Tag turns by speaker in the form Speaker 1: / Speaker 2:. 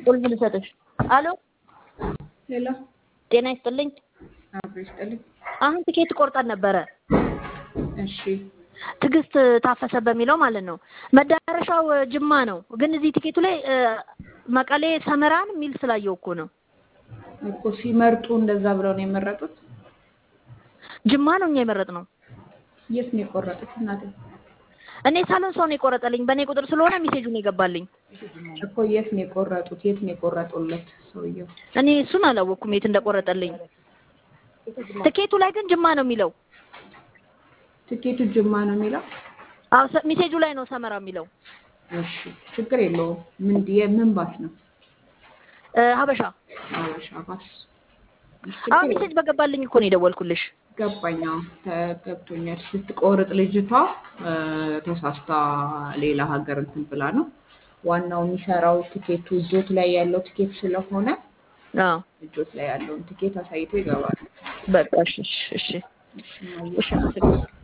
Speaker 1: ቁልፍ ልሰጥሽ። አሎ
Speaker 2: ሄሎ
Speaker 1: ጤና ይስጥልኝ።
Speaker 2: አብሮ ይስጥልኝ።
Speaker 1: አሁን ትኬት ቆርጠን ነበረ
Speaker 2: እሺ
Speaker 1: ትዕግስት ታፈሰ በሚለው ማለት ነው። መዳረሻው ጅማ ነው፣ ግን እዚህ ቲኬቱ ላይ እ፣ መቀሌ ሰመራን የሚል ስላየው እኮ ነው።
Speaker 2: እኮ ሲመርጡ እንደዛ ብለው ነው የመረጡት።
Speaker 1: ጅማ ነው እኛ የመረጥነው።
Speaker 2: የት ነው የቆረጡት? እናቴ
Speaker 1: እኔ ሳሎን ሰው ነው የቆረጠልኝ፣ በእኔ ቁጥር ስለሆነ ሜሴጁን የገባልኝ።
Speaker 2: እኮ የት ነው የቆረጡት? የት ነው የቆረጡለት ሰውየው?
Speaker 1: እኔ እሱን አላወቅኩም የት እንደቆረጠልኝ። ትኬቱ ላይ ግን ጅማ ነው የሚለው።
Speaker 2: ትኬቱ ጅማ ነው የሚለው።
Speaker 1: አዎ ሰ- ሜሴጁ ላይ ነው ሰመራ የሚለው።
Speaker 2: እሺ ችግር የለውም። ምን የምን ባስ ነው?
Speaker 1: እ፣ ሀበሻ
Speaker 2: አበሻ ባስ። እሺ፣
Speaker 1: አዎ
Speaker 2: ችግር
Speaker 1: ሜሴጅ
Speaker 2: የለውም።
Speaker 1: በገባልኝ እኮ ነው የደወልኩልሽ።
Speaker 2: ገባኝ። አዎ ተገብቶኛል። ስትቆርጥ ልጅቷ እ፣ ተሳስታ ሌላ ሀገር እንትን ብላ ነው። ዋናው የሚሰራው ትኬቱ እጆት ላይ ያለው ትኬት ስለሆነ
Speaker 1: አዎ
Speaker 2: እጆት ላይ ያለውን ትኬት አሳይቶ ይገባል።
Speaker 1: በቃ እሺ እሺ እሺ
Speaker 2: እሺ፣ ማየት
Speaker 1: እሺ አመሰግናለሁ።